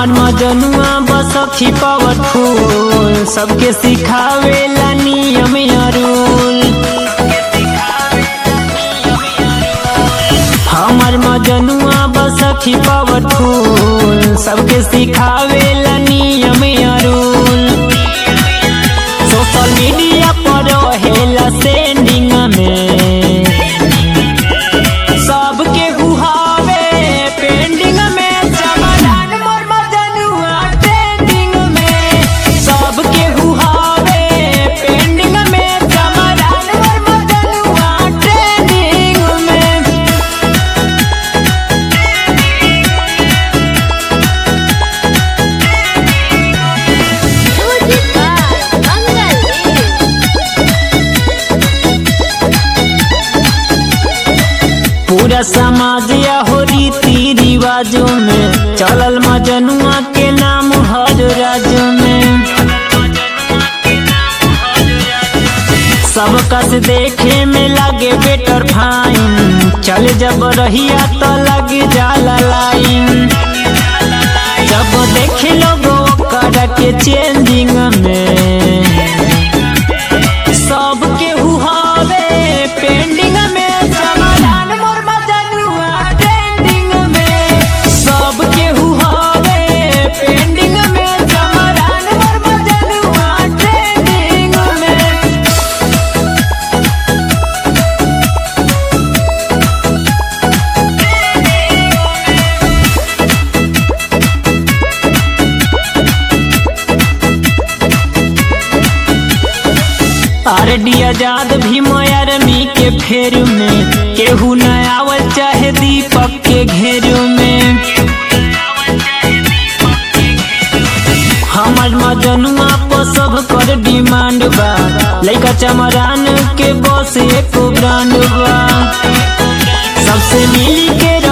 हमर मजनुआ बसखी पावरफुल सबके सिखावेला नियम या रूल हमर मजनुआ बसखी पावरफुल सबके सिखावेला नियम या रूल सोशल मीडिया पर रहेला सेंडिंग में सबके गुहावे पेंडिंग में चमड़ान मोर मजनुआ ट्रेंडिंग में सबके गुहावे पेंडिंग में चमड़ान मोर मजनुआ ट्रेंडिंग में Music by Mangal Dev. पूरा समाज या हो रीति रिवाजों में चलल मजनुआ के नाम हर राज्य में सबका से देखे में लागे बेटर फाइन चल जब रहिया तो लग जाला लाइन जब देखे लोगों कर के चेंजिंग में सबके हुहावे पेंडिंग में समाधान मोर मजनुआ ट्रेंडिंग में सबके हुहावे पेंडिंग में समाधान मोर मजनुआ ट्रेंडिंग में आरडी आजाद भी मयारमी के फेर में केहू न आवल चाहे दीपक के घेर में हमर मजनुआ पर सब कर डिमांड बा लइका चमरान के बस एको ब्रांड बा सबसे मिली के